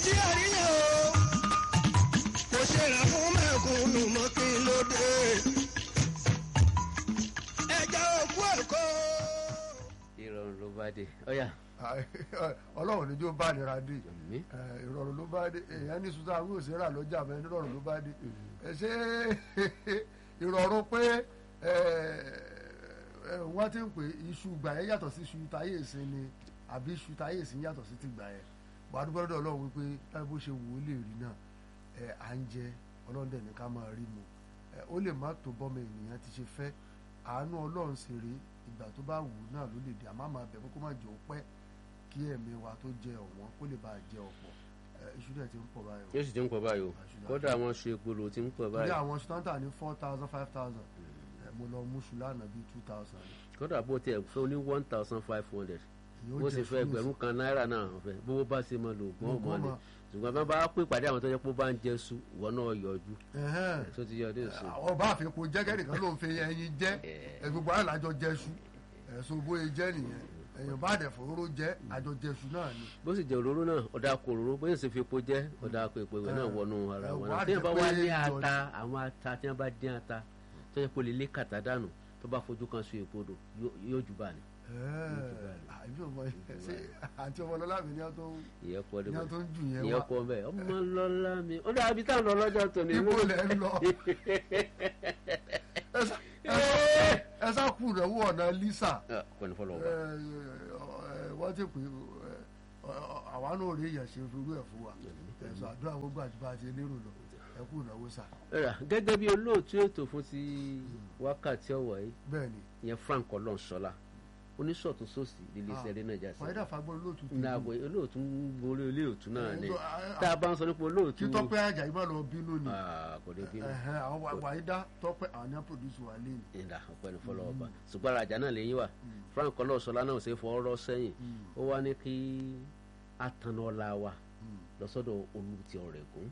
tí a rí yẹn o kò ṣe rà fún mẹ́kúnnù mọ́ kí ló dé ẹja òkú ẹ̀kọ́. ìrọ̀rùn ló bá dé ọ̀yà ọlọ́run níjó bá nira dé àmì Eh, ìrọ̀rùn ló bá dé èèyàn ní sùtà àwọn òṣèrà lọ́jà mẹ́ nírọ̀rùn ló bá dé ẹ ṣe ìrọ̀rùn pé eh, eh, wọ́n ti ń pè iṣu gbà yẹn yàtọ̀ sí iṣu táyé ìsìn ni àbí iṣu táyé ìsìn yàtọ̀ sí ti gbà yẹn wà á dúpẹ́ lọ́dọ̀ ọlọ́run wípé láì bó ṣe wù ó lè rí náà ẹ à ń jẹ ọlọ́run dẹ̀ ní ká máa rí mu ẹ ó lè má tó bọ́mọ ènìyàn ti ṣe fẹ́ àánú ọlọ́run sì rí ìgbà tó bá wù ú náà ló lè dé àmọ́ àmọ́ abẹ pé kó má jẹ́ ó pẹ́ kí ẹ̀mí wa tó jẹ ọ̀wọ́n kó lè bá a jẹ ọ̀pọ̀ ẹ iṣu dẹ̀ ti ń pọ̀ báyìí o. yóò sì ti ń pọ̀ báyìí o kódà àwọn ṣe gbòòrò ti ń pọ̀ ilé báyìí àwọn ṣùtọ́ntà ní four thousand five thousand mo lọ mú ṣù lánàá bíi two thousand. kódà bó tiẹ̀ fẹ́ ní one thousand five hundred bó sì fẹ́ ẹgbẹ̀rún kan náírà náà ọ̀fẹ́ bówó bá ṣe mọ lògùn ọmọ Lògùn ni ọmọ. ṣùgbọ́n bá bá pè pàdé àwọn tó jẹ́ pé ó bá ń jẹ su ìwọ náà yọjú tó ti yọ ọdún ìsìn ọba àfikún jẹ́kẹ́ nìkan ló ń fi ẹyin jẹ́ ẹ gbogbo àlàjọ jẹ́ṣu ẹ̀sùn bóyá jẹ́ nìyẹn èèyàn bá dẹ̀ fòróró jẹ́ àjọ jẹ́ṣu náà ni. bó sì jẹ òróró náà ọ̀dà kò òróró bóyá sì fi epo jẹ́ ọ̀dà kò epo ìwé náà wọnú ara ẹ, wọn wá náà tí wọ́n bá jẹ́ wá pé ní ìjọ- ata àwọn ata tí wọ́n bá dín ata tó yẹ kó lè lé kàtà dànù tó bá fojú kan sun èpo dò yóò- yóò jù bá ní. àbí ọmọ yẹn ṣe àti ọmọ lọlá mi ní ọ tó ń ìyẹn pọ̀ ní ọ tó níbẹ̀ ń jù yẹn ìyẹn wá pọ̀ bẹ́ẹ̀ ọmọ lọ́lá mi ó dàbí táwọn lọ lọ́jọ́ tòní. ibo lẹ ń lọ ẹ sá- ẹ sá- ẹ sá kú rẹ wọ ọ̀nà lisa kọ́ni fọlọ́ ẹ, ọba. ẹ, wọ́n ti pè é àwa náà rí èèyàn ṣe irú ẹ̀ fún wa ẹ̀sọ́ àdúrà gbogbo àti bá a ti lérò lọ ẹ kú ìnáwó sá Ẹ̀rà, gẹ́gẹ́ bí olóòtú ètò fún ti wákàtí ọ̀wọ̀ yìí bẹ́ẹ̀ ni ìyẹn Frank Ọlọ́nṣọ́lá oníṣọ̀tún sòsì lílé iṣẹ́ eré nàìjà sí fàyídà fagbọ́n lóòtú ní àgbo olóòtú ń gorí olóòtú náà ni Ẹ, ẹ, tá a bá ń sọ nípa olóòtú kí tọ́pẹ́ àjà yìí má lọ bínú ni Ah, kò lè bínú Ẹ̀hẹ́n, àwọn wa- wàyídà tọ́pẹ́ àwọn ní àpòdùsù wà lẹ́nu ìdá ọ̀pẹ́ni fọlọ́ ọba ṣùgbọ́n àjà náà lẹ́yìn wà Frank Ọlọ́nṣọ́lá náà ò ṣe fọ́ ọ̀rọ̀ sẹ́yìn ó wá ní kí atànà ọ̀la wa lọ́sọ́dọ̀ olùtì ọ̀rẹ́gùn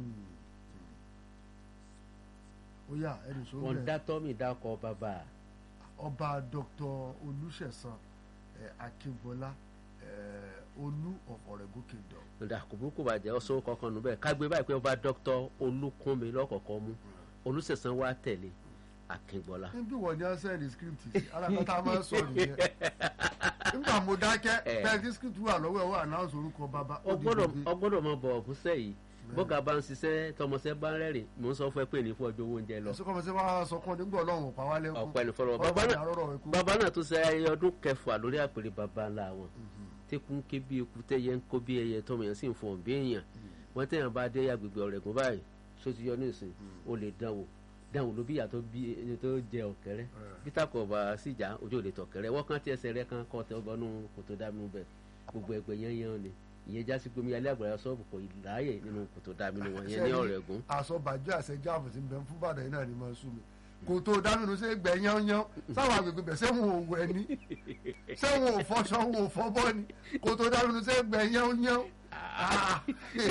ó yà ẹni sọ wọn bẹ́ẹ̀ dá tọ́mì dákọ̀ bàbá ọba dr olùṣẹ̀san ẹ̀, akínbọ́lá ẹ̀, olú of Ọ̀rẹ́gùn kingdom nígbà kò burúkú bàjẹ́ ọ̀ṣọ́ kankan nù bẹ́ẹ̀ ká gbé báyìí pé ọba dr olúkúnmi lọ́kọ̀ọ̀kan mú olùsẹ̀sán wa tẹ̀lé akíngbọ́lá níbí wọ́n ní ọ́sẹ̀ ní script sí alákọ̀ tá a máa ń sọ nìyẹn nígbà mo dákẹ́ Eh. bẹ́ẹ̀ tí script wà lọ́wọ́ ẹ̀ wọ́n announce orúkọ bàbá ó di ọgbọ́dọ̀ gbèdé. ọgbọ́dọ̀ mọ bọ̀ ọ̀fúnṣẹ́ yìí bọ́gà bá ń ṣiṣẹ́ tọmọṣẹ́ bá ń rẹ́rìn mò ń sọ fún ẹ pé ní fún ọjọ́ owó oúnjẹ lọ ẹ̀sùn kọ́mọ sí wàá sọ kún nígbà ọlọ́run ò pa wá lẹ́kún ọ̀pẹ ní fọlọ́ Ọlọ́run bàbá ní náà àrọ́rọ̀ ẹ̀kú. bàbá náà tó ṣe ayẹyẹ ọdún kẹfà lórí àpèrè bàbá ńlá wọn tẹkùn ń ké bí eku tẹyẹ ń kó bí ẹyẹ tọmọ yẹn sì ń fọ̀n bí èèyàn wọn tẹyàn bá dé agbègbè Ọ̀rẹ́gùn báyìí só ti yọ ní ìsìn o lè dánwò dánwò ló bí ìyá tó bí ẹni tó jẹ ọ̀kẹ́rẹ́ peter kọba síjà ojú ò lè tọ̀kẹ́rẹ́ wọ́n kàn tí ẹsẹ̀ rẹ kan kọ́ tẹ ọgbọ́nú kòtò dàmínú bẹ̀ gbogbo ẹgbẹ́ yẹn yẹn ni ìyẹn jásí pé omi alẹ́ àgbàrá sọ́ọ̀bù kò láàyè nínú kòtò dàmínú wọn yẹn ní Ọ̀rẹ́gùn àsọbàjọ àṣẹjáàbù tí ń bẹ fún bàdàn yìí náà ni máa sún mi kò tó dánú ṣe gbẹ yánnyán sáwọn agbègbè bẹ sẹ́wọ̀n ò wẹ̀ ni sẹ́wọ̀n ò fọṣọ wọn ò fọbọ́ ni kò tó dánú ṣe gbẹ yánnyán. Ah.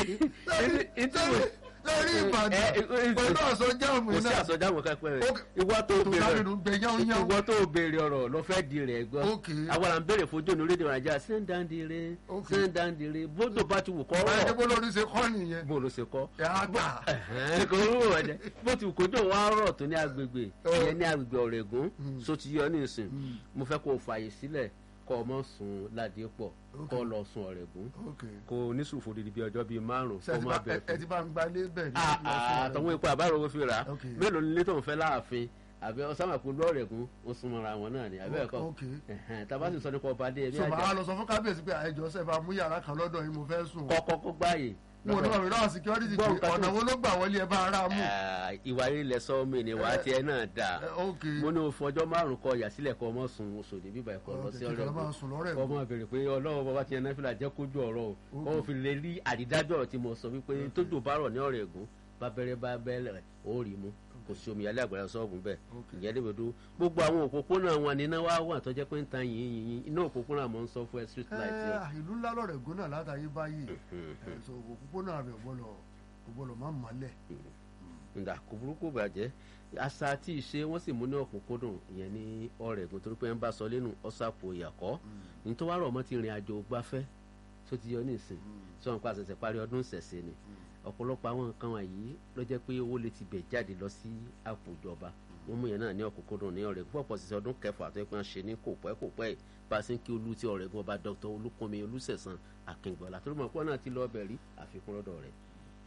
lórí lórí Ìbàdàn pẹ̀lú àsọjáàmù kò sí náà àsọjáwọ̀ kápẹ́ rẹ̀ Ó- ìwọ tó tó béèrè dánú gbẹ yánnyán. ìwọ tó béèrè ọ̀rọ̀ lọ fẹ́ di rẹ̀ gbọ́ Ok. àwọn à ń béèrè fojú ònú rédíò nàìjíríà sẹ́ńdàndínlẹ̀ Ok. sẹ́ńdàndínlẹ̀ bódò bá ti wù kọ́ báyìí rọ̀ dé bó lórí ṣe kọ́ nìyẹn. bó ló ṣe kọ́ ẹ̀ á gbà. ẹ̀hẹ́n, kò rú ọ̀jẹ̀ bó ti wù kó dùn wá rọ̀ tó ní agbègbè Ẹ. ìyẹn ní agbègbè Ọ̀rẹ́gùn so ti yọ ní ìsìn mo fẹ́ kó o fààyè sílẹ̀ kọ́ ọ mọ́ sùn ládìí pọ̀ kọ́ ọ lọ sùn Ọ̀rẹ́gùn ok kó o ní sùn fòdìdí bíi ọjọ́ bíi márùn-ún ṣe kó ẹ ti má bá- bẹ̀rẹ̀ ẹ- ẹ ti bá ń gbalé bẹ́ẹ̀ ní Ah, ìlú ọ̀ṣun ah, àtọ̀wọ́n epo àbárò owó fi rà á Ok. mélòó nílé tó ń fẹ́ láàfin àbí ọ̀sánmàkú lọ́ọ̀rẹ̀gùn ó súnmọ́ra wọn náà ni àbẹ́ ẹ̀kọ́ Ok. tàbá sì sọ nípa ọba adé ẹbí so màá àjà lọ sọ fún kábíyèsí pé àìjọ ṣe bá mú yàrá kan lọ́dọ̀ yìí mo fẹ́ sùn o. kọ́kọ́ kó gbáàyè mo ní bàbá ìlànà security Gbọ́ pé nǹkan ọ̀nà tó- wo ló gbà wọlé ẹ bá ara mú. Ah, ìwà ilẹ̀ sọ mi ni wàá tiẹ̀ náà dà Ẹ, ok mo ní o fọjọ́ márùn kọ yàsílẹ̀ kọ ọmọ sùn oṣòdì bíbá ẹ̀kọ́ lọ sí Ọ̀tẹ̀ kìlọ̀ ọ̀rẹ́ máa sùn lọ́rẹ̀ kọ́ ọmọ béèrè pé ọlọ́wọ́ bàbá tiẹ̀ náà fìlà jẹ́ kójú ọ̀rọ̀ o kọ́ ọ fi lè rí àrídájọ́ ọ̀rọ̀ tí mo sọ wípé tójú bá rọ̀ ní Ọ̀rẹ́gùn bá bẹ̀rẹ̀ bá bẹ́ẹ̀lẹ̀ ó rí mu kò sí omi alẹ́ àgbàrá sọ́ọ̀bù bẹ́ẹ̀ ìyẹn lè bẹ̀dọ̀ gbogbo àwọn òpópónà wọn ní iná wá wà tó jẹ́ pé ń tan yìnyín yìnyín iná òpópónà mọ̀ ń sọ fún ẹ street light yẹn. ẹ ìlú ńlá lọ́rẹ̀ gún náà látàyè báyìí ẹ, so òpópónà rẹ̀ gbọ́dọ̀ kò gbọ́dọ̀ má mọ́lẹ̀. ǹdà kò burúkú bàjẹ́ àṣà àti ìṣe wọ́n sì mú ní ọ̀kúnkúndùn ìyẹn ní Ọ̀rẹ́gùn torí pé ń bá sọ lẹ́nu ọ̀sàpò ìyàkọ́ ní tó wá rọ̀ mọ́ ti rìn àjò gbafẹ́ tó ti yọ nísìn sọ̀rọ̀ pa àṣẹ̀ṣẹ̀ parí ọdún ṣẹ̀ṣẹ̀ ni ọ̀pọ̀lọpọ̀ àwọn nǹkan wọ̀nyí ló jẹ́ pé owó lè ti bẹ̀ jáde lọ sí àpò ìjọba wọ́n mú yẹn náà ní ọ̀kúnkúndùn ní ọ̀rẹ́ púpọ̀ sí ọdún kẹfà tó yẹ pé wọ́n ṣe ní kò pẹ́ kò pẹ́ bá a ṣe ń kí olú tí ọ̀rẹ́gun ọba dr olúkúnmi olùsẹ̀sán akíngbọ̀lá tó mọ̀ pọ́ náà ti lọ ọbẹ̀ rí àfikún lọ́dọ̀ rẹ̀.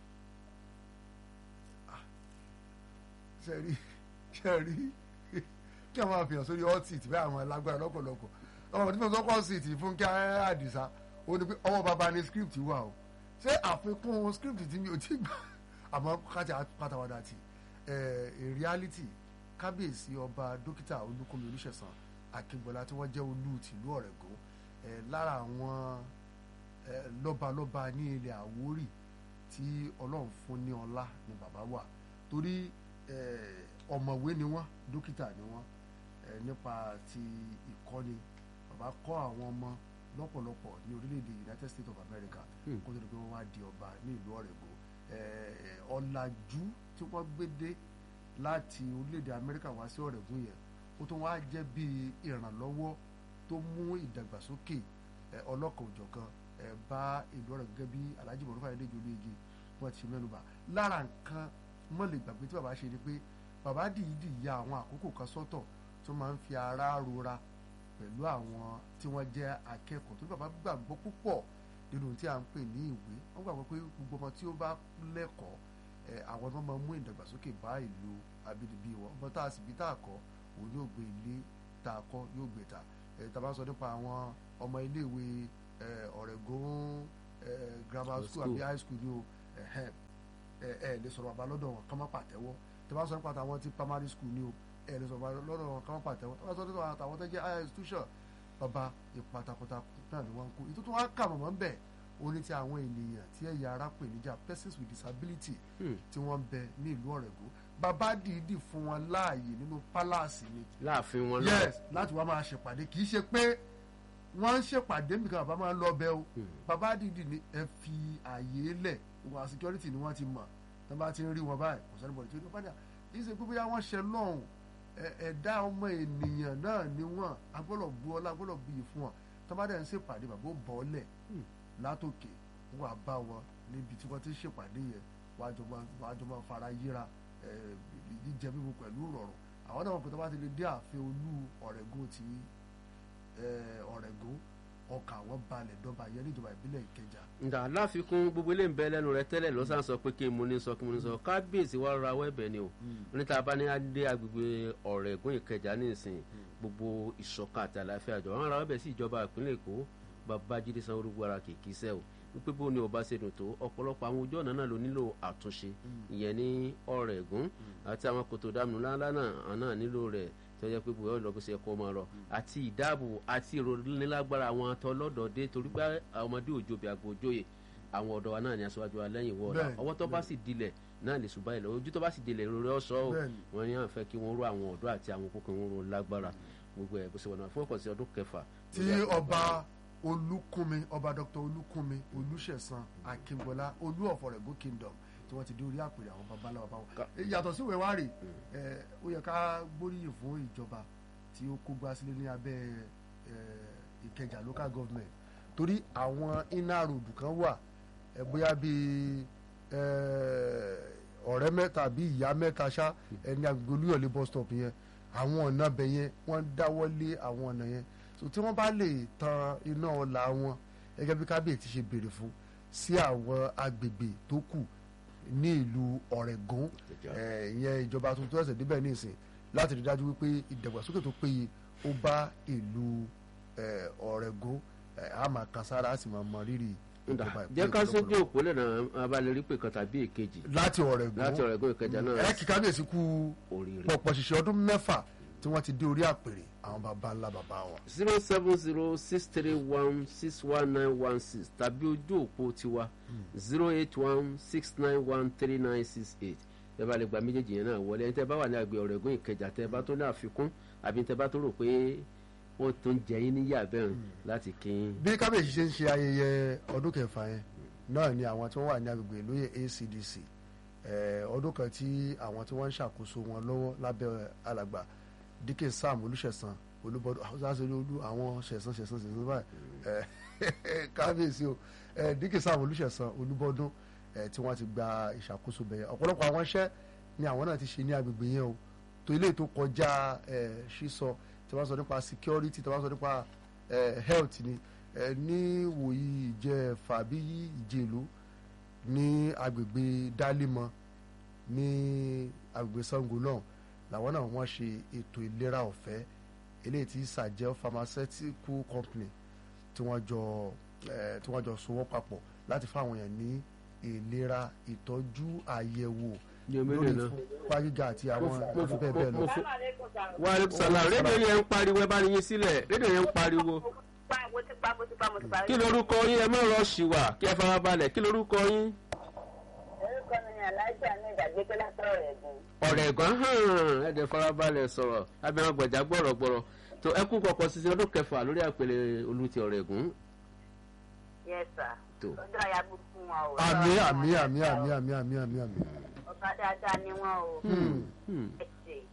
sẹ́rí sẹ́rí kí àwọn àfihàn sórí hot seat bẹ́ẹ̀ àwọn alágbára lọ́pọ̀lọpọ̀ ọmọ tí mo sọ hot seat fún kí àdìsá ó ní pé ọwọ́ bàbá ní script wà o ṣé àfikún script tí mi ò tí gbà àmọ́ kájà pátáwádà tì ẹ̀ reality kábíyèsí ọba dókítà olúkúnmi olùṣẹ̀sán akíngbọ́lá tí wọ́n jẹ́ olú tìlú ọ̀rẹ́gun ẹ̀ lára àwọn ẹ̀ lọ́balọ́ba ní ilẹ̀ àwórì tí ọlọ́run fún ní ọlá ni bàbá wà torí ẹ̀ ọ̀mọ̀wé ni wọ́n dókítà ni wọ́n ẹ̀ nípa ti ìkọ́ni bàbá kọ́ àwọn ọmọ lọ́pọ̀lọpọ̀ ní orílẹ̀-èdè United States of America kó tó di pé wọ́n wá di ọba ní ìlú ọ̀rẹ́gun ẹ̀ ọ̀làjú tí wọ́n gbé dé láti orílẹ̀-èdè Amẹ́ríkà wá sí ọ̀rẹ́gun yẹn ó tún wá jẹ́ bí ìrànlọ́wọ́ tó mú ìdàgbàsókè ẹ̀ ọlọ́kan òjọ̀kan ẹ̀ bá ìlú ọ̀rẹ́ gẹ́gẹ́ bí Alhaji Mọ̀rúfà Adéjì Olóyèjì wọ́n ti mẹ́nuba lára nǹkan mọ́lẹ̀ gbàgbé tí bàbá ṣe ni pé bàbá dìídì ya àwọn àkókò kan sọ́tọ̀ tó máa ń fi ara rora pẹ̀lú àwọn tí wọ́n jẹ́ akẹ́kọ̀ọ́ tó bàbá gbàgbọ́ púpọ̀ nínú tí a ń pè ní ìwé wọ́n gbàgbọ́ pé gbogbo ọmọ tí ó bá lẹ́kọ̀ọ́ ẹ̀ àwọn ọmọ máa mú ìdàgbàsókè bá ìlú abínibí wọn ọmọ tá a sì bí tá a kọ́ òun yóò gbé ilé tá a kọ́ yóò gbé ta ẹ̀ tá a bá sọ nípa àwọn ọmọ iléèwé ọ̀rẹ́gùn grammar school àbí high school ni o ẹ̀ ẹ̀ lè sọ̀rọ̀ bàbá lọ́dọ̀ wọn kọ́ má pàtẹ́wọ́ tí a bá sọ nípa àwọn ti primary school ni o ẹ̀ lè sọ̀rọ̀ bàbá lọ́dọ̀ wọn kọ́ má pàtẹ́wọ́ tí a bá sọ nípa àwọn tó jẹ́ higher institution bàbá ipa takuntakun náà ni wọ́n ń kó ìtútù wọn kà mọ̀mọ́ ń bẹ̀ ó ní ti àwọn ènìyàn tí ẹ̀yà ara pè níjà persons with disability tí wọ́n ń bẹ ní ìlú ọ̀rẹ́gùn bàbá dìídì fún wọn láàyè nínú pálásì ni láàfin wọn lọ yes láti wá máa ṣèpàdé kì í ṣe pé wọ́n ń ṣèpàdé nìkan bàbá máa ń lọ bẹ o bàbá dìídì ni ẹ fi àyè lẹ̀ wà security ni wọ́n ti mọ̀ tó bá ti ń rí wọn báyìí kò sẹ́ni bọ̀dé tí ó bá dà yìí ṣe gbogbo yà wọ́n ṣe lọ́hùn ẹ̀dá ọmọ ènìyàn náà ni wọ́n agbọ́dọ̀ bu ọlá agbọ́dọ̀ bu yìí fún wọn tó bá dẹ̀ ń ṣèpàdé bàbá ó bọ̀ ọ́lẹ̀ látòkè wọ́n á bá wọn níbi tí wọ́n ti ṣèpàdé yẹn wọ́n á jọ máa fara yíra jíjẹ mímu pẹ̀lú rọrùn àwọn náà wọn kò tó bá ti lè dé ààfin olú ọ̀rẹ́gùn ti ọ̀rẹ́gùn ọkà àwọn balẹ̀ dọ́ba yẹn níjọba ìbílẹ̀ ìkẹjà. nga láfikún gbogbo ilé ń bẹ lẹ́nu rẹ tẹ́lẹ̀ ló sàn sọ pé kí n mo ní sọ kí n mo ní sọ kábíyèsí wa ra wẹ́bẹ̀ ni o níta bá ní adé agbègbè ọ̀rẹ́gùn ìkẹjà nísìn gbogbo ìṣọ̀kan àti àlàáfíà jọ wọn ra wẹ́bẹ̀ sí ìjọba ìpínlẹ̀ èkó babájídé sanwó-olú ara kìkì sẹ́ o wípé bó ni ọba ṣe dùn tó ọ̀pọ̀lọpọ̀ àwọn ojú ọ̀nà náà ló nílò àtúnṣe ìyẹn ní ọ̀rẹ́gùn àti àwọn kòtò dànù ńláńlá náà náà nílò rẹ̀ tó yẹ pé bóyá ọlọ́gbọ́n ṣe kọ́ máa rọ àti ìdáàbò àti ìrònílágbára àwọn atọ́lọ́dọ̀dé torí pé ọmọdé òjòbí àgbò òjòyè àwọn ọ̀dọ́ wa náà ní aṣáájú wa lẹ́yìn wọ́ọ̀dà ọwọ́ tó bá sì dilẹ̀ náà lè ṣùgbọ́n ilẹ̀ ojú tó bá sì dilẹ̀ ìrora ọ̀ṣọ́ o wọ́n ní àǹfẹ́ kí wọ́n ró àwọn ọ̀dọ́ àti àwọn kókò wọn ró lágbára gbogbo ẹ̀ bó ṣe wọ̀nà fún ọkọ̀ sí ọdún kẹfà. tí ọba olúkúnmi ọba dr olúkúnmi olúṣẹ̀san akíngbọ́lá olú of Ọ̀rẹ́gùn kingdom tí wọ́n ti dé orí àpèrè àwọn babaláwa báwọn. yàtọ̀ sí ìwé wárì ó yẹ ká gbóríyìn fún ìjọba tí ó kó gbá sílé ní abẹ́ ìkẹjà local government torí àwọn iná ròdù kan wà bóyá bíi ọ̀rẹ́ mẹ́ta àbí ìyá mẹ́ta ṣá ẹni agbègbè olúyọ̀lé bus stop yẹn àwọn ọ̀nà bẹ̀ yẹn wọ́n dáwọ́ lé àwọn ọ̀nà yẹn so tí wọ́n bá lè tan iná ọ̀la wọn gẹ́gẹ́ bí kábíyèsí ṣe béèrè fún sí àwọn agbègbè tó kù ní ìlú ọ̀rẹ́gùn ìyẹn ìjọba tuntun ẹ̀sẹ̀ débẹ̀ nísìn láti rí dájú wípé ìdàgbàsókè tó péye ó bá ìlú ọ̀rẹ́gùn a máa kan sára a sì máa mọ rírì ìjọba jẹ́ ká sójú òpó lẹ́nà abalẹ̀ rí pé kan tàbí èkejì láti ọ̀rẹ́gùn láti ọ̀rẹ́gùn ìkẹjà náà ẹ kí kábíyèsí kú oríire. pọ̀pọ̀ ṣìṣẹ́ ọdún mẹ́fà tí wọ́n ti dé orí àpèrè àwọn baba ńlá baba wọn. zero seven zero six three one six one nine one six tàbí ojú òpó tiwa zero eight one six nine one three nine six eight tẹ́ bá lè gba méjèèjì yẹn náà wọlé ẹni tẹ́ bá wà ní àgbẹ̀ ọ̀rẹ́gùn ìkẹjà tẹ́ bá tó ní àfikún àbí tẹ́ bá tó rò pé ó tó ń jẹ yín níyà bẹ́ẹ̀ láti kí n. bí kábíyèsí ṣe ń ṣe ayẹyẹ ọdún kẹfà yẹn náà ni àwọn tí wọ́n wà ní agbègbè lóye ACDC ọdún kan tí àwọn tí wọ́n ń ṣàkóso wọn lọ́wọ́ lábẹ́ alàgbà dike sam olùṣẹ̀san olúbọdún ṣáṣẹ́lẹ̀ olú àwọn ṣẹ̀san ṣẹ̀san ṣẹ̀san báyìí kábíyèsí o ẹ díkìsá àwọn olùṣẹ̀sán olúbọdún ẹ tí wọ́n ti gba ìṣàkóso bẹ̀yẹn ọ̀pọ̀lọpọ̀ àwọn iṣẹ́ ni àwọn náà ti ṣe ní agbègbè yẹn o tó ilé tó kọjá ẹ sísọ tí wọ́n sọ nípa security tí wọ́n sọ nípa ẹ health ni ẹ ní wòyí ìjẹfà bí ìjèlú ní agbègbè dálímọ ní agbègbè sango náà làwọn náà wọ́n ṣe ètò ìlera ọ̀fẹ́ eléyìí tí sàjẹ́ pharmaceutical company tí wọ́n jọ eh, tí wọ́n jọ sowọ́ papọ̀ láti fáwọn èèyàn ní ìlera ìtọ́jú àyẹ̀wò Ní omi lórí nìyẹn. fúnpá gíga àti àwọn mo àti bẹ́ẹ̀ bẹ́ẹ̀ lọ. mo fún wa aleykum salaam rédíò yẹn ń pariwo ẹ bá ní yín sílẹ̀ rédíò yẹn ń pariwo pa mo ti pa mo ti pa mo ti pa. kí lorúkọ yín ẹ má rọ ṣìwà kí ẹ fara balẹ̀ kí lorúkọ yín orúkọ mi ni aláìsí àmì ìdàgbé pé látọ̀rọ̀ rẹ̀ gùn. ọ̀rẹ̀ ẹ̀gbọ́n hàn ẹ̀dẹ̀ fara balẹ̀ sọ̀rọ̀ abẹ́rẹ́ gbọ̀jà gbọ̀rọ̀gbọ̀rọ̀ tó ẹkú kọ̀ọ̀kan sísè ọdún kẹfà lórí àpèlè olùtì ọ̀rẹ̀ ẹ̀gún yes sir. Tó. ọjọ́ àyàbò fún wọn o. àmì àmì àmì àmì àmì àmì àmì àmì. ọba dáadáa ni wọn o. Hmm, bẹ́ẹ̀sì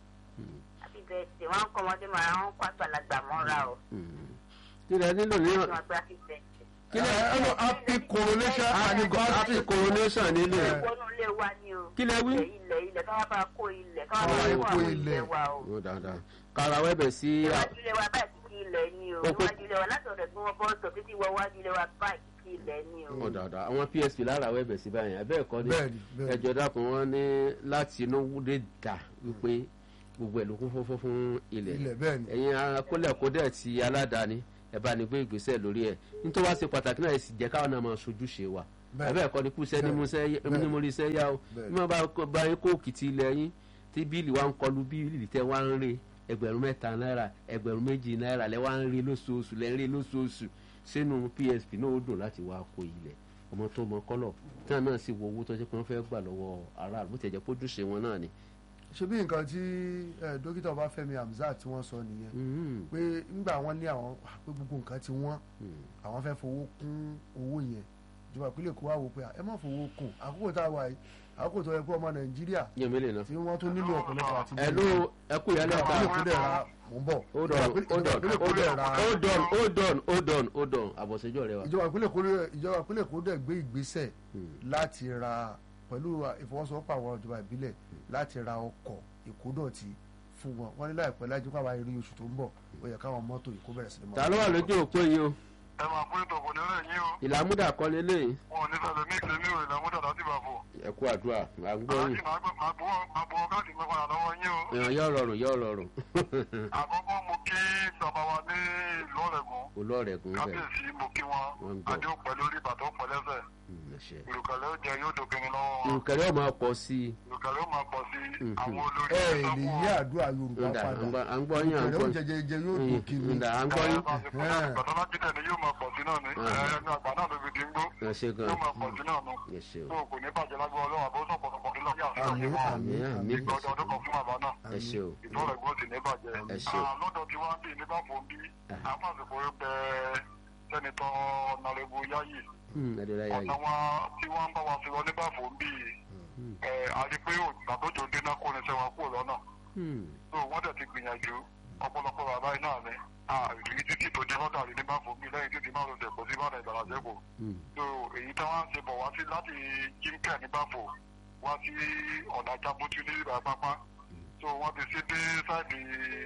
àbí bẹ́ẹ̀sì wọn ń kọ́ ọmọdé mọ́ra wọn ń kọ́ àgbàlagbà mọ́ra o. hmm. kí lẹ nílò ní wọn gba happy birthday. kí lẹ ẹ lọ happy coronation and happy coronation nílé wọnú ilé wa ni o. Kí lẹ wí? ilẹ̀ ilẹ̀ ilẹ̀ káwá bá kó ilẹ̀ káwá Káwá bá kó kó àwọn ilẹ̀. ilẹ̀ wa o. ó dáadáa kàràwọ̀ ẹ̀bẹ̀ sí iwájú ilé wa báyìí kìkì ilẹ̀ ni o. Ó pé- iwájú ilé wa láti ọ̀dọ̀ tí wọ́n bọ́ sọ títí wọ iwájú ilé wa báyìí kìkì ilẹ̀ ni o. ó dáadáa àwọn psp láràwọ̀ ẹ̀bẹ̀ sí báyìí abẹ́ ẹ̀kọ́ ni bẹ́ẹ̀ni bẹ́ẹ̀ni. ẹjọ́ dákun wọn ní láti inú dé dà wípé gbogbo ẹ̀ ló kún fọ́fọ́ fún ilẹ̀ ilẹ̀ bẹ́ẹ̀ni. ẹ̀yin akólẹ̀kódẹ̀ ti aládàáni ẹ bá ní gbé ìgbésẹ̀ lórí ẹ̀ nítorí wá ṣe pàtàkì náà ẹ sì jẹ́ káwọn náà máa ṣojúṣe wa Bẹ́ẹ̀. ẹ̀bẹ̀ ẹ̀kọ́ ni kúṣẹ́ ní Bẹ́ẹ̀. mo rí iṣẹ́ yá o Bẹ́ẹ̀. bí wọ́n bá kó- bá yín kó òkìtì ilẹ̀ yín tí bíìlì wa ń kọlu bíìlì tẹ́ wá ń rí ẹgbẹ̀rún mẹ́ta náírà ẹgbẹ̀rún méjì náírà lẹ́ wá ń rí lóṣooṣù lẹ́ ń rí lóṣooṣù sínú psp náà ó dùn láti wá kó ilẹ̀ ọmọ tó mọ kọ́lọ̀ tí wọn náà sì wo owó tó ṣe pé wọ́n fẹ́ gbà lọ́wọ́ aráàlú bó ti jẹ́ pójúṣe wọn náà ni. ṣe bí nǹkan tí eh, dókítà ọbáfẹ́mi hamzat tí wọ́n sọ nìyẹn Mhm. pé ńgbà wọn ní àwọn ah, pé gbogbo nǹkan ti wọ́n Mhm. àwọn fẹ́ fowó kún owó yẹn ìjọba ìpínlẹ̀ èkó wá wò pé ẹ má fowó kún àkókò tá a wà yìí àkókò tó yẹ kó ọmọ nàìjíríà yẹn mi lè ná. tí wọ́n tún nílò ọ̀pọ̀lọpọ̀ àti ẹ ló ẹ kú ìyálẹ̀ ìjọba ta ìpínlẹ̀ èkó dẹ̀ ra mò ń bọ̀ hold on hold on ìjọba ìpínlẹ̀ èkó dẹ̀ ra hold on hold on hold on hold on àbọ̀sẹ̀jọ́ rẹ wa. ìjọba ìpínlẹ̀ èkó dẹ̀- ìjọba ìpínlẹ̀ èkó dẹ̀ gbé ìgbésẹ̀ láti ra pẹ̀lú ìfọwọ́sowọ́pọ̀ àwọn ìjọba ìbílẹ̀ láti ra ọkọ̀ ìkódọ̀tí fún wọn wọn ní láìpẹ́ lájú káwa eré oṣù tó ń bọ̀ ó yẹ káwọn mọ́tò ìkó bẹ̀rẹ̀ sí ni ta ló wà lójú òpó yìí o ẹ máa pín ìtọ̀kùn ní ọ̀rẹ́ yín o ìlàmúdà kọ́lé lẹ́yìn wọn ò ní sọ̀rọ̀ ní ìṣẹ́ mi ò ìlànà dàda sí ìbàfọ̀ ẹ kú àdúrà à ń gbọ́ aláàjì yìí máa gbọ́ máa gbọ́ káàdì mi padà lọ́wọ́ yín o èèyàn yóò rọrùn yóò rọrùn àkọ́kọ́ mo kí bàbá wa ní ìlú ọ̀rẹ́gun olóòrẹ̀gùn bẹ̀ kábíyèsí mo kí wọn Wọ́n ń gbọ́. adé òpẹ́ lórí bàtọ́ pẹ̀lẹ́sẹ̀ ẹ̀ṣẹ̀. ìrùkẹ̀lẹ̀ ó jẹ yóò dòkìnrin lọ́wọ́ wọn ìrùkẹ̀rẹ̀ ọmọ ọkọ̀ sí i ìrùkẹ̀lẹ̀ ó máa pọ̀ sí Mhm. àwọn olórí ẹ ẹ ẹ̀sán lè fún yí àdúrà yorùbá ǹda padà à ń gbọ́ yín à ń ìrẹ̀ gbọ́ oúnjẹ jẹjẹ yóò tó kiri ǹda à ń gbọ́ yín bàtọ́lájídẹ̀ ni yóò máa pọ̀ sí náà ni Ah. ẹnu àgbà náà ló fi di ń gbó ẹ ṣe gan yóò máa pọ̀ sí náà nu ẹ ṣe o tó kò ní bàjẹ́ lágbó ọlọ́run àbó sọ̀pọ̀lọpọ̀ kí lọ́yà sí àmín ọ̀yẹ́ wọn àmín àmín. àmín ìgbà ọdún ọdún kan fún bàbá náà ẹ ṣe o ìtọ́rọ̀ ẹ̀gbọ́n sì ní bàjẹ́ Ẹ ṣé. Ah, lọ́dọ̀ tí wọ́n ń bí nígbà fún bí àfàsìkò bẹ sẹ́nitọ́ nàrẹ́bù yáyì Hmm, ẹ̀dẹ̀ láyà ọ̀nà yìí wọn tí wọ́n ń bá wa sí lọ nígbà fún bí àti pé ògbà tó jò dé náà kó ní sẹ́wọ̀n kúrò lọ́nà Hmm, tó wọ́n dẹ̀ ti gbìyànjú ọ̀pọ̀lọpọ̀ bàbá yìí náà ni àrí títí tó dé lọ́dà rí nígbà fún bí lẹ́yìn títí máa lọ sẹ̀kọ́ sí bàdàn ìgbàlá sẹ́kọ̀ hmm, so èyí tí wọ́n ń ṣe bọ̀ wá sí láti jíńkẹ́ ní báfò wá sí ọ̀nà jábútú ní ìgbà pápá so wọ́n ti ṣe dé sáìdì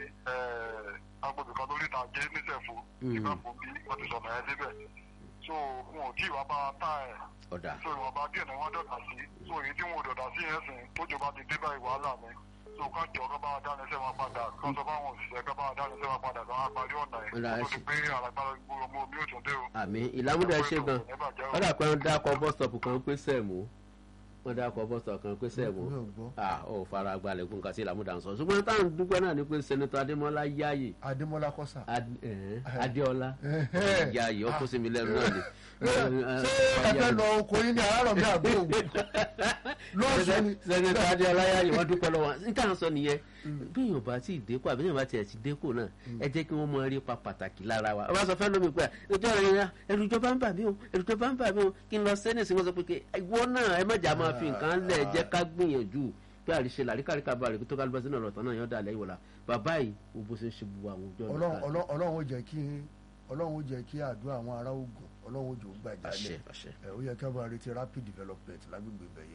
agbègbè kan lórí ìtàgé nísẹ̀fù nígbà fún bí wọ́n ti sọ̀nà ẹ̀ débẹ̀ so wọn ò tí ì wá bá a tá ẹ̀ ọ̀dà so ìwọ̀nba díẹ̀ ni wọ́n dọ̀dà sí so èyí tí wọn ò dọ̀dà sí yẹn sìn tójò bá ti dé báyìí wàhálà mi so ká jọ ká bá wa dáni sẹ́ wọn padà ká sọ fáwọn òṣìṣẹ́ ká bá wa dáni sẹ́ wọn padà ká wá parí ọ̀nà yìí Ọ̀dà, ẹ kó tó ṣe. di pé àlágbára gbogbo ọmọ omi ò tún dé o. àmì ìlàmúdà ẹ ṣe gan ọ̀dà pé wọ́n dákọ̀ bọ́sítọ̀pù kan pé sẹ́ẹ̀mù wọ́n dákọ̀ bọ́sítọ̀pù kan pé sẹ́ẹ̀mù mi ò gbọ́ ah ò fara gbalẹ̀ kó nǹkan sí ìlàmúdà ń sọ ṣùgbọ́n táwọn dúpẹ́ náà ni pé sẹ́nitọ́ adémọ́lá yáàyè adémọlá kọ́sà Ad- ẹ̀hẹ́n, adéọlá Ẹ̀hẹ́. yáàyè ó kó sí mi lẹ́nu náà ni. ṣé ẹ fẹ́ lọ oko yín ní àárọ̀ mi àbí òwò lọ́sùn ni sẹ́nitọ́ adéọlá yáàyè wọ́n dúpẹ́ lọ́wọ́ níta ń sọ nìyẹn bí yóò bá tí ì dẹ́kọ̀ àbí yóò bá tiẹ̀ ti dẹ́kọ̀ náà ẹ jẹ́ kí wọ́n mọ eré pa pàtàkì lára wa ọba sọ fẹ́ lómi pé ẹjọ́ rẹ̀ yẹn ẹrù ìjọba ń bà mí o ẹrù ìjọba ń bà mí o kí n lọ sẹ́nẹ̀ sí wọn sọ pé kí ìwọ náà ẹ mọ̀jà máa fi nǹkan lẹ̀ jẹ́ ká gbìyànjú pé àríṣe làríkàríkà bá rẹ̀ kí tó ká lọ́sẹ̀ náà lọ́tọ̀ náà yọ̀ dà lẹ́yìn wọ̀la bàbá yìí wo bó ṣe ń ṣe gbogbo àwọn ọjọ́ Ọlọ́run- Ọlọ́run Ọlọ́run ó jẹ́ kí Ọlọ́run ó jẹ́ kí àdúrà àwọn ará Ògùn ọlọ́run òjò gbàjà àṣẹ lẹ̀ àṣẹ. ẹ ó yẹ kí wọ́n máa retí rapid development lágbègbè bẹ̀yẹ.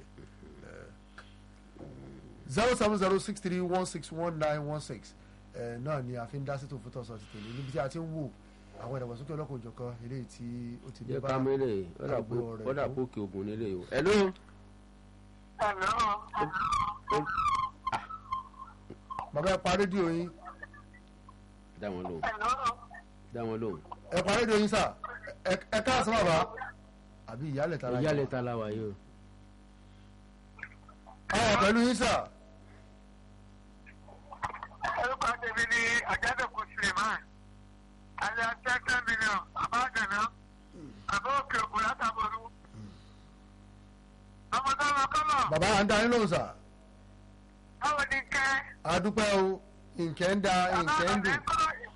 zero seven zero six three one six one nine one six náà ni a fi ń dá sí tó fún tọ̀sán ti tèmi níbi tí a ti ń wò àwọn ìdàgbàsókè ọlọ́kùnrin òjọ̀kan eléyìí tí ó ti dé jẹ́ bá ká mẹ́lẹ̀ àgbo rẹ̀ kọ́dà kú. pókè ogun nílé o. hello. bàbá ẹ pa rédíò yín dá wọn lóhùn dá wọn lóhùn. ẹ pa rédíò yín sà ẹ ẹ káàsán bàbá àbí ìyálẹ̀ tara ìyá lẹ́ta la wà yìí o. àwọn pẹ̀lú yín sà orúkọ tèmi ni àjádòkú suleiman alẹ́ tẹ́tẹ́ mílíọ̀n àbájáná àbá òkè ògùn látàbọ̀rú. ọmọdé ọmọ kọ́lọ̀ bàbá à ń dá yín lóhùn sà báwo ni kẹ́ àdúpẹ́ o nkẹ́ ń da nkẹ́ ń dùn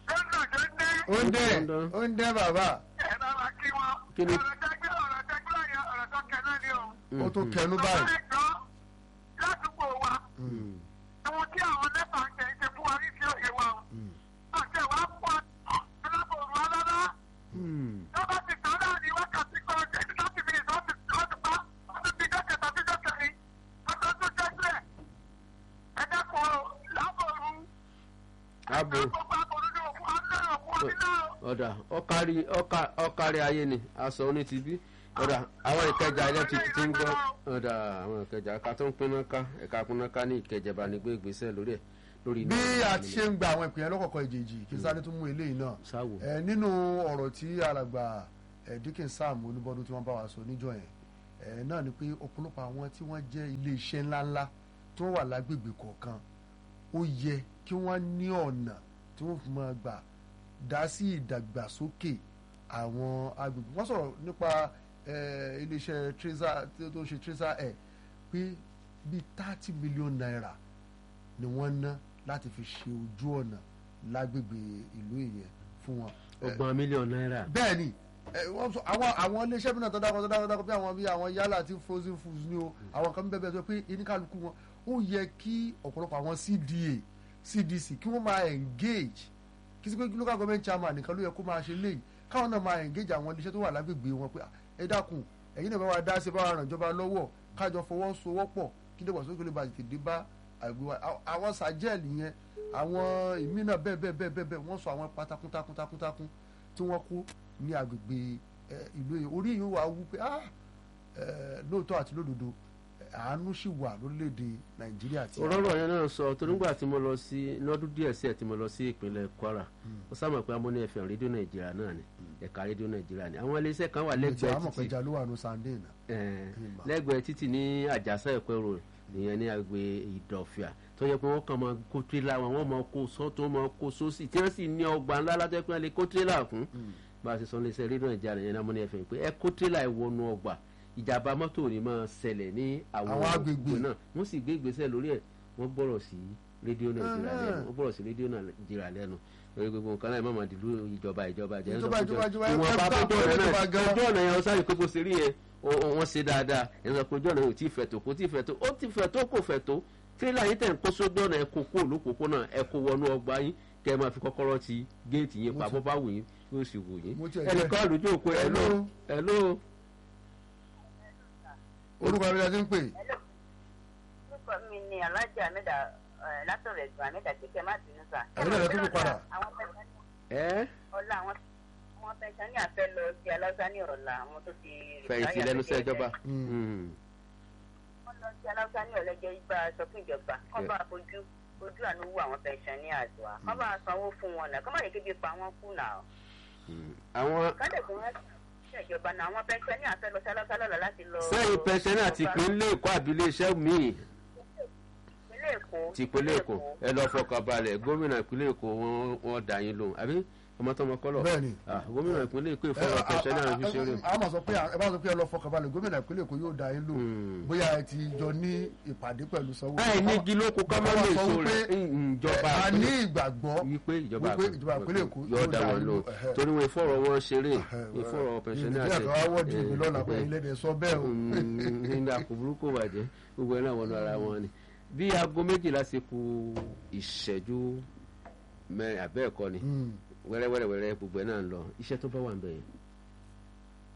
ó ń dẹ́ ó ń dẹ́ bàbá ẹ bá wa kí wọn. Kí ni? ọ̀rọ̀ tẹ́gbẹ́ ọ̀rọ̀ tẹ́gbẹ́ yẹn ọ̀rọ̀ tó kẹ́ náà ni o. ó tó kẹnu báyìí. ọ̀rọ̀ ẹ̀jọ́ ládùúgbò wa Mm. ohun tí àwọn nẹ́pà ń jẹ ṣe fún wa ní sí òye wa o. àti ẹ̀wà pọ̀ alábòrò alára Mm. tó bá ti tán náà ní wákàtí kan ẹni tó ti fi ìtọ́ ti tọ́ ti pa wọ́n ti fi dọ́kẹ̀ tàbí dọ́kẹ̀ rí ọjọ́ tó jẹ́ sílẹ̀ ẹ dẹ́kun o lábòrò abo gbogbo àbòrò ní òkú ọdún òkú ọdún náà o. ọ̀dà ọ̀kárí ọ̀ká- ọ̀kárí ayé ni aṣọ oní ti bí ọ̀dà àwọn ìkẹjà electric ti ń gbọ́ ọ̀dà àwọn ìkẹjà ká tó ń pinná ká ẹ̀ka pinná ká ní ìkẹjà bá ní gbé ìgbésẹ̀ lórí ẹ̀ lórí bí iná a ti ṣe ń gba àwọn ìpìlẹ̀ lọ́kọ̀ọ̀kan ìjèjì kí sáré tún mú eléyìí náà sáwò ẹ nínú ọ̀rọ̀ tí alàgbà ẹ Dikin Sam Olúbọdún tí wọ́n bá wa sọ níjọ́ yẹn ẹ náà ni pé ọ̀pọ̀lọpọ̀ àwọn tí wọ́n jẹ́ ilé iṣẹ́ ńláńlá tí wọ́n wà lágbègbè kọ̀ọ̀kan ó yẹ kí wọ́n ní ọ̀nà tí wọ́n fi máa gbà dá sí ìdàgbàsókè àwọn agbègbè wọ́n sọ̀rọ̀ nípa ẹ, iléeṣẹ́ tracer tí ó tó ń ṣe tracer ẹ̀ pé bíi thirty million naira ni wọ́n ná láti fi ṣe ojú ọ̀nà lágbègbè ìlú ìyẹn fún wọn. Ẹ, ọgbọ̀n mílíọ̀nù náírà bẹ́ẹ̀ ni ẹ, wọ́n sọ àwọn àwọn iléeṣẹ́ mìíràn tó dákọ̀ tó dákọ̀ tó dákọ̀ bí àwọn bí àwọn yálà àti frozen foods ni o àwọn kan bẹ́ẹ̀ bẹ́ẹ̀ tó pé oníkálukú wọn ó yẹ kí ọ̀pọ̀lọpọ̀ àwọn CDA CDC kí wọ́n máa engage kí sí pé local government chairman nìkan ló yẹ kó máa ṣe léyìí káwọn náà máa engage àwọn iléeṣẹ́ tó wà lágbègbè wọn pé "Ah, ẹ dákun ẹ̀yin náà bá wa dá sí bá wa ràn ìjọba lọ́wọ́ kájọ fọwọ́sowọ́pọ̀ kí dẹ́gbàsókè lè ba tètè dé bá àgbè wa Àwọn- àwọn sàjẹ́ẹ̀lì yẹn àwọn ìmí náà bẹ́ẹ̀ bẹ́ẹ̀ bẹ́ẹ̀ bẹ́ẹ̀ bẹ́ẹ̀ wọ́n sọ àwọn pátákún tákún tákún tákún tí wọ́n kú ní agbègbè ẹ, ìlú yìí orí yìí wà wú pé ah ẹ, lóòótọ́ àti lódodo ẹ, àánú sì wà lórílẹ̀‐èdè nàìjíríà tí òróró yẹn náà sọ torí nígbà tí mo lọ sí lọ́dún díẹ̀ sí ẹ̀ tí mo lọ sí ìpínlẹ̀ Kwara ó sábà pé amúní ẹ̀fẹ̀ rédíò Nàìjíríà náà ni ẹ̀ka rédíò Nàìjíríà ni àwọn iléeṣẹ́ kan wà lẹ́gbẹ̀ẹ́ lẹ́gbẹ̀ẹ́ àmọ̀ títì pẹja ló wà ní sunday náà Eh, Ìmọ̀. lẹ́gbẹ̀ẹ́ títì ní àjàsá ẹ̀pẹ́ road nìyẹn ní agbè ìdọ̀fìà tó yẹ pé wọ́n kàn máa kó tírélà wọn wọ́n máa kó sọ́tún máa kó sósì tí wọ́n sì ní ọgbà ńlá látọ̀ pé wọ́n lè kó tírélà fún bá a ṣe sọ ní iṣẹ́ rédíò nàìjíríà nìyẹn náà mo ní ẹ fẹ́ pé ẹ kó tírélà ẹ wọnú ọgbà ìjàmbá mọ́tò ní máa ṣẹlẹ̀ ní àwọn Àwọn agbègbè. náà wọ́n sì gbé ìgbésẹ̀ lórí ẹ̀ wọ́n gbọ́rọ̀ sí rédíò nàìjíríà Ah. lẹ́nu wọ́n gbọ́rọ̀ sí rédíò nàìjíríà lẹ́nu lórí gbogbo nǹkan náà má máa dìlú ìjọba ìjọba jẹ́ Ìjọba, ìjọba, ìjọba, ìwọ̀n bá ẹ- tó ẹ- ọ̀nà ìjọba náà gan. ojú ọ̀nà yẹn ó sáré pé bó ṣe rí yẹn ó- ó- wọ́n ṣe dáadáa ẹ̀ ń sọ pé ojú ọ̀nà yóò tí ì fẹ̀ tó kó tí ì fẹ̀ tó ó ti fẹ̀ tó kò fẹ̀ tó tírélà yín tẹ̀ ń kó sójú ọ̀nà ẹ̀ kó kó olókòókòónà ẹ̀ kó wọnú ọgbà yín kẹ́ ẹ máa fi kọ́kọ́rọ́ ti géètì yín pa Mo ti- bó bá wù yín yóò sì wù yín Mo tiẹ̀ ẹnì jẹ́- kan àlùjọ òkú ẹ̀ ló Hello. ẹ̀ ló orúkọ abẹ́rẹ́ ti ń pè orúkọ mi ni alájà mẹ́ta látọ̀rọ̀ ẹ̀gbọ́n mẹ́ta kékeré má bínú sà. Ẹ̀yin náà lẹ tún kó padà. àwọn pẹ̀sẹ̀ ẹ́ ọ̀la àwọn àwọn pẹ̀sẹ̀ ní àfẹ́ lọ sí aláṣà ní ọ̀la àwọn tó ti. fẹ̀yìntì retire lẹ́nu iṣẹ́ lẹ́jẹ̀ ìjọba Mm. Mm. wọ́n lọ sí aláṣà ní ọ̀lẹ́jẹ̀ igba aṣọ fún ìjọba kọ́ bá fojú ojú àánú wú àwọn pẹ̀sẹ̀ ní àdúrà kọ́ bá sanwó fún wọn náà kọ́ má yẹ kébi pa wọn kú náà Mm. àwọn kọ́dẹ̀ fún wọn sí ìjọba náà àwọn pẹ̀sẹ̀ ní àfẹ́ lọ sí aláṣà lọ́la láti lọ. sẹ́yìn pẹ̀sẹ̀nà ti ìpínlẹ̀ èkó àbílẹ̀ iṣẹ́ míì ìpínlẹ̀ èkó ti ìpínlẹ̀ èkó ẹ lọ fọkàn balẹ̀ gómìnà ìpínlẹ̀ èkó wọn wọn dà yín lóhùn àbí ọmọtọmọ kọlọ Bẹ́ẹ̀ni. Ah, gómìnà ìpínlẹ̀ èkó ìfọwọ́ pẹ̀sẹ̀nà fi ṣeré a máa sọ pé ẹ bá sọ pé ẹ lọ fọkànbalẹ̀ gómìnà ìpínlẹ̀ èkó yóò dá yín lò Mm. bóyá ẹ ti jọ ní ìpàdé pẹ̀lú sanwó. báyìí ní igi lóko ká má Bàbá lè sọ so wípé, rẹ̀ ìjọba a ní ìpínlẹ̀- ìgbàgbọ́ wípé ìjọba wípé ìjọba ìpínlẹ̀ èkó yóò dá wọn lò ẹ̀hẹ́. torí wọn ìfọ̀rọ̀ wọn ṣeré Ẹ̀hẹ́, ìfọ̀rọ̀ pẹ̀sẹ̀nà ìdílé kan wá wọ́ọ̀dì mi lọ́la pé ilé sọ bẹ́ẹ̀ o. nígbà kò burúkú bàjẹ́ gbogbo ẹ̀ náà wọnú ara wọn ni bí aago méjìlá ṣe kù ìṣẹ́jú mẹ́rin àbẹ́ẹ̀kọ́ ni Mm. wẹ́rẹ́wẹ́rẹ́wẹ́rẹ́ gbogbo ẹ̀ náà ń lọ iṣẹ́ tó bá wà ń bẹ̀ yẹn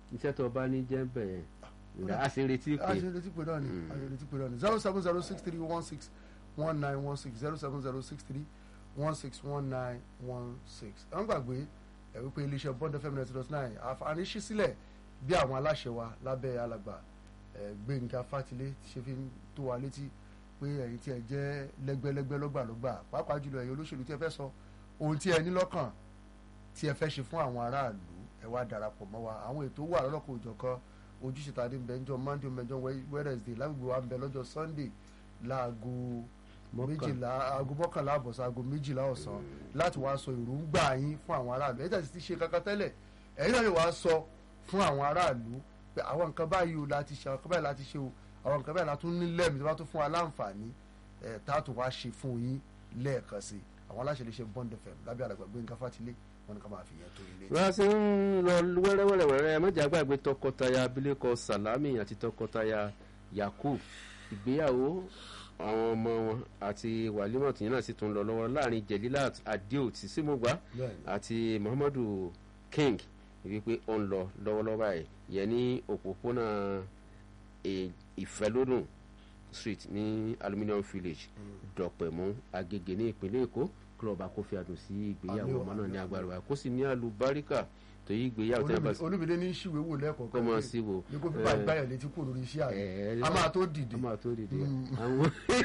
iṣẹ́ tó bá ní jẹ́ bẹ̀rẹ̀ ǹda a sì retí a pé ṣe retí pé náà ni a ṣe retí pé náà ni zero seven zero six three one six one nine one six zero seven zero six three one six one nine one six ẹ ń gbàgbé ẹ wípé iléeṣẹ́ bond fm ninety dot nine àǹfààní ṣí sílẹ̀ bí àwọn aláṣẹ wa lábẹ́ alàgbà ẹ gbẹ̀ngà fátìlé ṣe fi ń tó wa létí pé ẹ̀yin tí ẹ jẹ́ lẹ́gbẹ́lẹ́gbẹ́ lọ́gbàlọ́gbà pàápàá jùlọ ẹ̀yin olóṣèlú tí ẹ fẹ́ sọ ohun tí ẹ ní lọ́kàn tí ẹ fẹ́ ṣe fún àwọn aráàlú ẹ wá darapọ̀ mọ́ wa àwọn ètò wà lọ́lọ́kọ̀ òjọ̀kan ojúṣe tàdé ń bẹ ńjọ́ monday ń bẹ ńjọ́ wednesday lágbègbè wa ń bẹ lọ́jọ́ sunday láago Mọ́kàn- méjìlá aago mọ́kànlá àbọ̀sán aago méjìlá ọ̀sán láti wá sọ èròǹgbà yín fún àwọn aráàlú ẹ̀yin tàbí ti ṣe kankan tẹ́lẹ̀ ẹ̀yin náà lè wá sọ fún àwọn aráàlú pé àwọn nǹkan báyìí o láti ṣe àwọn nǹkan báyìí láti ṣe o àwọn nǹkan báyìí láti ní lẹ́mìí tó bá tún fún wa láǹfààní ẹ̀ tá a tún wá ṣe fún yín lẹ́ẹ̀kan sí i àwọn aláṣẹ lè ṣe bond fm lábẹ́ àlàgbà Gbénga Fátìlé wọn ni ká máa fi yẹn tó ilé. wọ́n ti ń lọ wẹ́rẹ́wẹ́rẹ́wẹ́rẹ́ mọ́jà gbàgbé tọkọtaya abilékọ salami àti tọkọtaya yakub ìgbéyàwó àwọn ọmọ wọn àti wàlímọ̀ tìyẹn náà sì tún lọ lọ́wọ́ láàrin jelilat adio tí símùgbà Bẹ́ẹ̀ni. àti muhammadu king wípé ó ń lọ lọ́wọ́lọ́wọ́ báyìí yẹn ní òpópónà ì- ìfẹ́lódùn street ní aluminium village dọ̀pẹ̀mú agége ní ìpínlẹ̀ èkó kílọ̀bù akófí adùn sí ìgbéyàwó Àmì o, ọmọ náà ní àmì, agbára wa kó sì ní àlùbáríkà tó yí ìgbéyàwó tẹ́ bá sí olùbílẹ̀ ní ṣìwé wò lẹ́kọ̀ọ́ kọ́ mọ́ sí wò ní kó fipá ìgbáyà létí kò lórí iṣẹ́ àná ẹ̀, a máa tó dìde a máa tó dìde Mm. àwọn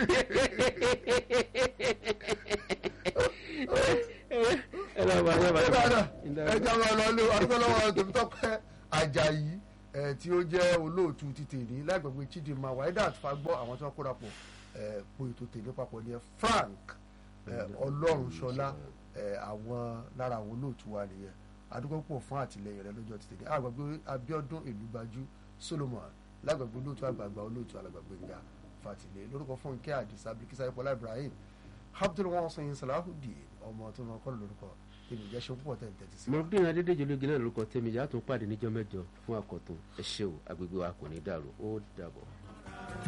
ẹ lọ́ọ́ bá yẹ bá yẹ bá ẹjọ́ máa lọ lé arúgbó lọ́wọ́ tòmítọ́pẹ́ Àjàyí ẹ̀, tí ó jẹ́ olóòtú ti tèmi lágbègbè Chidinma Waidat fagbọ́ àwọn tí wọ́n kóra pọ̀ ẹ̀, po ètò tèmi papọ̀ ní ẹ Frank ẹ̀, Ọlọ́runṣọlá ẹ̀, àwọn lára àwọn olóòtú wa nìyẹn adúgbò pọ̀ fún àtìlẹyìn rẹ lọ́jọ́ ti tèmi àgbàgbé Abíọ́dún Èlùbájú Solomon lágbègbè olóòtú àgbààgbà olóòtú alàgbàgbé Gbénga Fátìlé lórúkọ Fúnkẹ́ Àdìsá Bíkísà Ìpọ́lá Ibrahim Abdul Wasin Salahudeen ọmọ tó máa kọ́ lórúkọ ènìyàn ṣe púpọ̀ tẹ̀ ń tẹ̀tí sí. mọ̀rọ̀dún adédèjì ológun náà lórúkọ tẹ́mi ìyá tó ń pàdé níjọ́ mẹ́jọ fún àkọ́tún ẹ ṣé o agbègbè wa kò ní dàrú ó dàbọ̀.